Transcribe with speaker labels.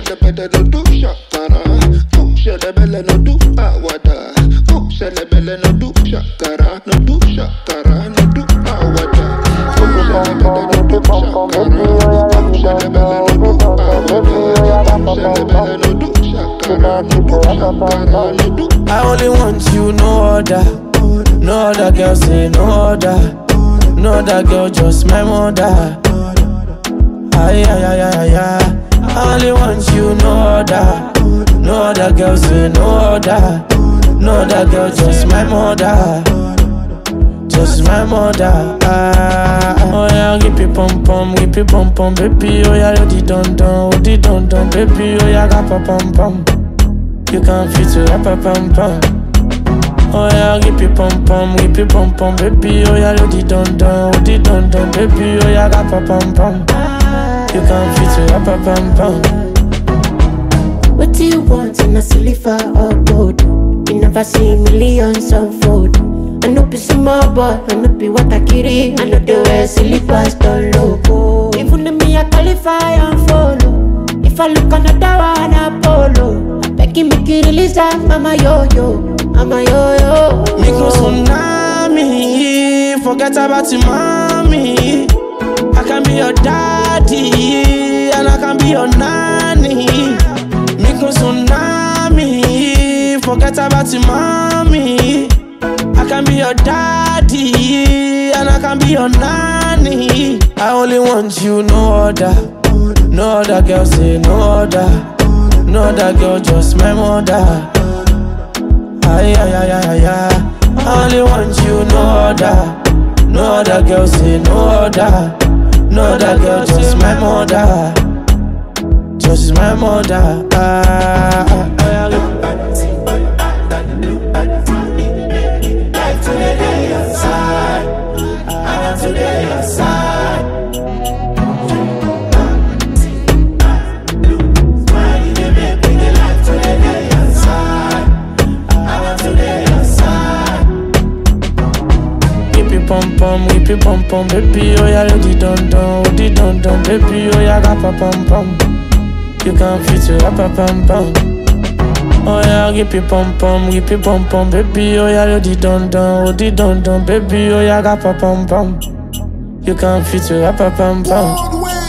Speaker 1: pẹ̀tẹ̀pẹ̀tẹ̀ no do ṣàkàrà. Ó ṣẹlẹ̀bẹ̀lẹ̀ no do àwàdà. Ó ṣẹlẹ̀bẹ̀lẹ̀ no do ṣàkàrà. No do ṣàkàrà no do àwàdà. Ó ṣẹlẹ̀bẹ̀lẹ̀ no do ṣàkàrà. Ó ṣẹlẹ̀bẹ̀lẹ̀ no do àwàdà. Ó ṣẹlẹ̀bẹ̀lẹ̀ no do ṣàkàrà. No do ṣàkàrà no do.
Speaker 2: I only want you, no other. No other girl say no other. No other girl, just my mother. Ay, ay, ay, ay, ay. I only want you, no other. No other girl say no other. No other girl, just my mother. Just my mother. Ah, oh yeah, give me pom pom, give me pom pom, baby. Oh yeah, you di don don, oh di don don, baby. Oh yeah, ga pa pom pom. You can fit to rap a pom pom. Oh yeah, give me pom pom, give me pom pom, baby. Oh yeah, you di don don, oh di don don, baby. Oh yeah, ga pa pom pom. You can fit to rap a pom pom.
Speaker 3: What do you want in a silver or gold? You never see millions unfold. I know be small boy, I know be what I carry. I know the way slippers don't logo. Even if me I qualify and follow. If I look another one, I follow. I beg you make you release that mama yo yo, mama yo yo.
Speaker 2: Micro tsunami, forget about your mommy. I can be your daddy, and I can be your nanny. Micro tsunami, forget about your mommy. I can be your daddy, and I can be your nanny. I only want you, no other. No other girl say no other. No other girl, just my mother. Ay, ay, ay, ay, ay, ay. I only want you, no other. No other girl, say no other. No other girl, just my mother. Just my mother. Ah, ah, ah, ah. Whip it pom pom, whip it pom pom, baby. Oh yeah, you di don don, oh di don don, baby. Oh yeah, ga pa pom pom. You can fit to rap a pom pom. Oh yeah, whip it pom pom, whip it pom pom, baby. Oh yeah, you di don don, oh di don don, baby. Oh yeah, ga pa pom pom. You can fit to rap a pom pom.
Speaker 4: Broadway.